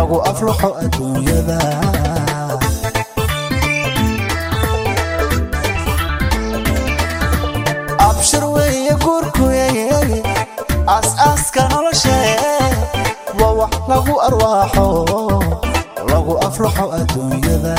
lagu aflaxo adduunyada abshir weeye guurkuye aas-aaska noloshe waa wax lagu arwaaxo lagu aflaxo adduunyada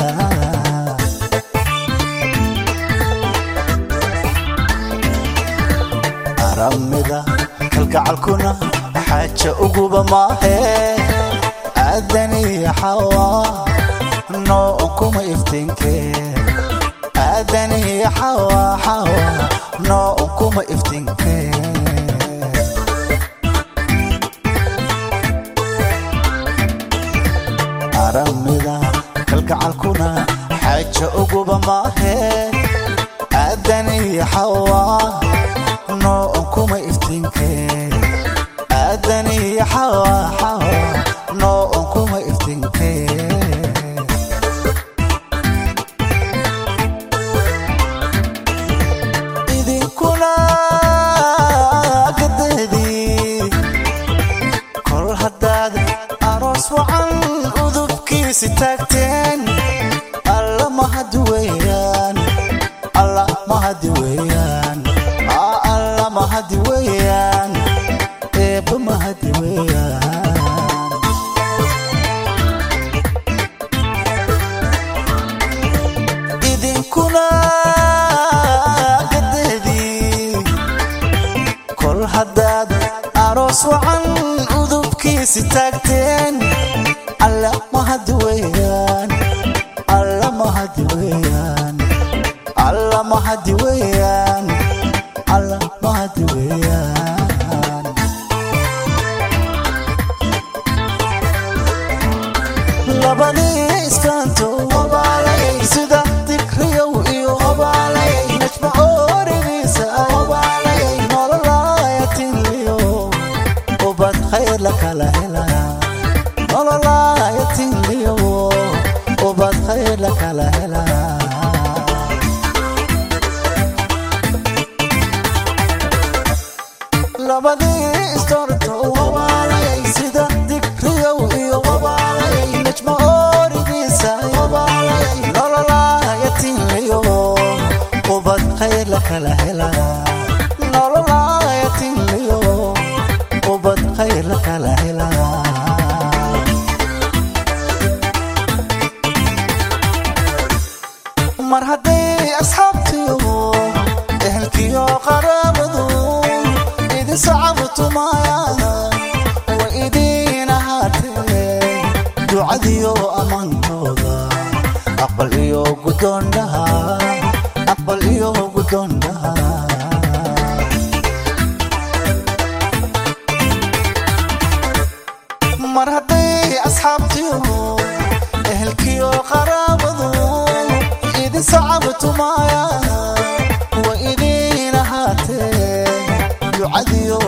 aramida kalgacalkuna xaaja uguba maahe aadaniya xawa noon kuma iftiinke aadaniya xawa xawa noon kuma iftiinke aramida kalgacalkuna xaaja uguba maahe aadaniya xawa noon kuma iftiinke aadaniya xawa xawa noon kuma iftiinke idinkuna gadeedii kol haddaad aroos wacan udubkiisi taagteen alla mahadi weeyaan alla mahadi weeyaan aa alla mahadi weeyaan eebba mahadi weeyaan idinkuna gadeedii kol haddaad aroos wacan udubkiisi taagteen alla mahadi weeyaan alla mahadi weeyaan alla mahadi weeyaan alla mahadi weeyaan labadii isfaanto sida dikriyow iyo najma ooridiisa nololaayatinliyo ubad khayr la kala helaya nololaayatinliyo ubad khayr la kala helaya labadii istorto sida dikriyow iyo najma ooridiisa nololaayatinliyo ubad khayr la kala helaya nololaayatinliyo ubad khayr la kala helaya mar hadday asxaabtiyo ehelkiyo qaraabadu idin sacabtumaya wa idiin ahaatee ducadiyo ammaankooda aqbal iyo guddoondhaha aqbal iyo guddoondhaha mar hadday asxaabtiyo ehelkiyo qaraabadu idin sacabtumaya wa idiin ahaatee ducadiyo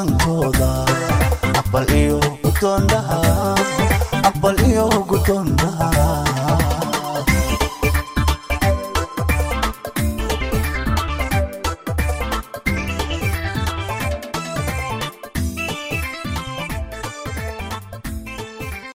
ammaankooda aqbal iyo guddoondhaha aqbal iyo guddoondhaha